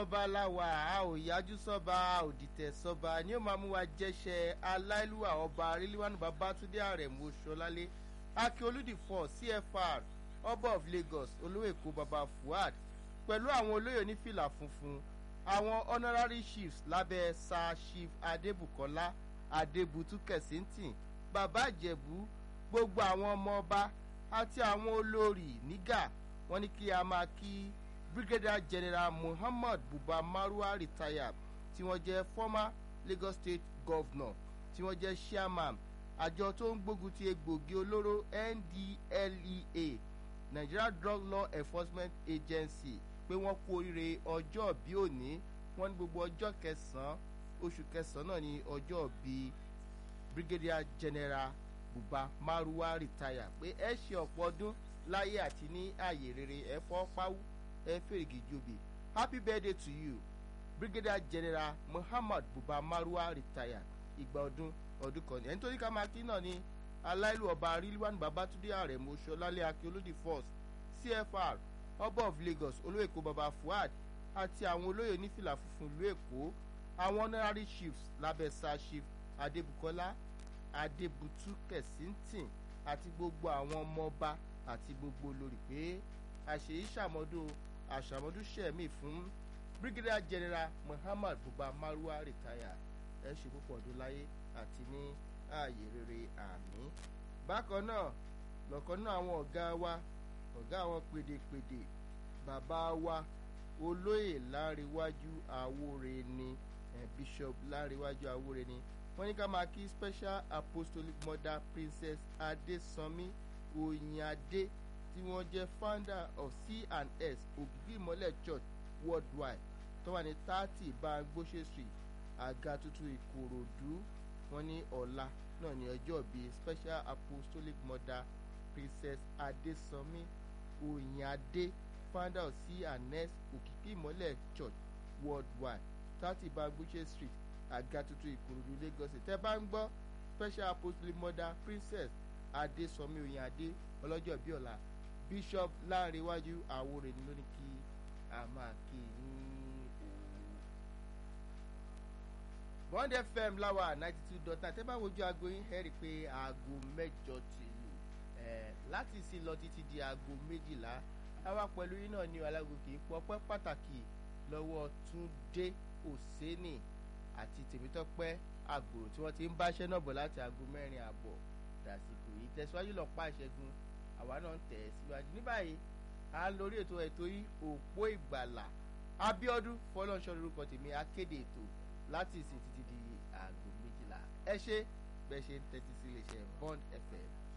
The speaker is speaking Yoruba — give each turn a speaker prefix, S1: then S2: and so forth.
S1: ọba láwa a ò yájú sọ́ba a ò dìtẹ̀ sọ́ba ni ó máa mú wa jẹ́ṣẹ́ aláìlúwà ọba ríliwánu babátúndé àrẹ̀mú ṣọlálé akíolúdì fọ cfr ọba of lagos olówó èkó baba fuad pẹ̀lú àwọn olóyè onífìlà funfun àwọn honorary chiefs lábẹ́ sir chief adébùkọ́lá adébútú kẹ̀sìntìn bàbá ìjẹ̀bú gbogbo àwọn ọmọ ọba àti àwọn olórí nígà wọ́n ní kí a máa kí brigadier general muhammad buba marwa retired tí wọ́n jẹ́ former lagos state governor tí wọ́n jẹ́ chairman àjọ tó ń gbógun ti egbògi olóró ndlea nigeria drug law enforcement agency pé wọ́n kú oríire ọjọ́ bí òní wọ́n ní gbogbo ọjọ́ kẹsàn-án oṣù kẹsàn-án náà ní ọjọ́ bí brigadier general buba marwa retire pé ẹ ṣe ọ̀pọ̀ ọdún láyé àti ní ààyè rere ẹ fọ́ páwú ẹ fèrègì jobi happy birthday to you brigadier general muhammad buba marwa retire ìgbà ọdún ọdún kan ní ẹni tó ní ká máa kí náà ní aláìlú ọba rilwan babatunde aremu ṣọlálẹ akíolódì force cfr ọba of lagos olóyèkó baba fuad àti àwọn olóyè onífìlà funfun ìlú èkó àwọn honorary chiefs lábẹ́sà chief adébùkọ́lá adébútú kẹ̀sìntìn àti gbogbo àwọn ọmọọba àti gbogbo olórí pé àṣeyí ṣàmọ́dún àṣàmọ́dún ṣẹ̀mí fún brigadier general muhammad buba marwa retire ẹ ṣe púpọ̀ ọdún láyé àti ní ààyè rere àmì bákan náà lọ́kàn náà àwọn ọ̀gá wa ọ̀gá àwọn pèdèpèdè bàbá wa olóyè láríwájú àwòrè ni eh, bishop láríwájú àwòrè ni wọ́n ní ká máa kí special apostolic mother princess adesanmi oyinade tí wọ́n jẹ́ founder of c&s ògìgì ìmọ̀lẹ̀ church worldwide tó wà ní thirty bangbose street àga tuntun ìkòròdú wọ́n ní ọ̀la náà ní ọjọ́ bíi special apostolic mother princess adesanmi oyinade founder of c&s òkìkí ìmọ̀lẹ̀ church worldwide thirty bangbose street àga tuntun ìkòròdú lagos tẹ bá ń gbọ́ special apostolic mother princess adesanmi oyinade ọlọ́jọ́ bíi ọ̀la bishop láàrínwájú àwòrán ni lónìí kí a máa kí ní òwò. bond fm láwa ninety two dot nine tẹ́ bá wojú aago yín ẹ rí i pé aago mẹ́jọ ti lù láti sí lọ títí di aago méjìlá àwa pẹ̀lú yín náà ní alágòkè pọpẹ́ pàtàkì lọ́wọ́ túndé òsénì àti tèmítọ́pẹ́ àgbòrò tí wọ́n ti ń báṣẹ́ náà bọ̀ láti aago mẹ́rin àbọ̀ dàsìkò yìí tẹ̀síwájú lọ́pàá ìṣẹ́gun àwa náà ń tẹ̀ ẹ́ síwájú ní báyìí à ń lórí ètò ètò yìí òpó ìgbàlà abiodun fọlọ́nṣọ́ lórúkọ tèmi akéde ètò láti ìsìn títí di aago méjìlá ẹ ṣe bẹ́ẹ̀ ṣe ń tẹ́tí sí iléeṣẹ́ bond fm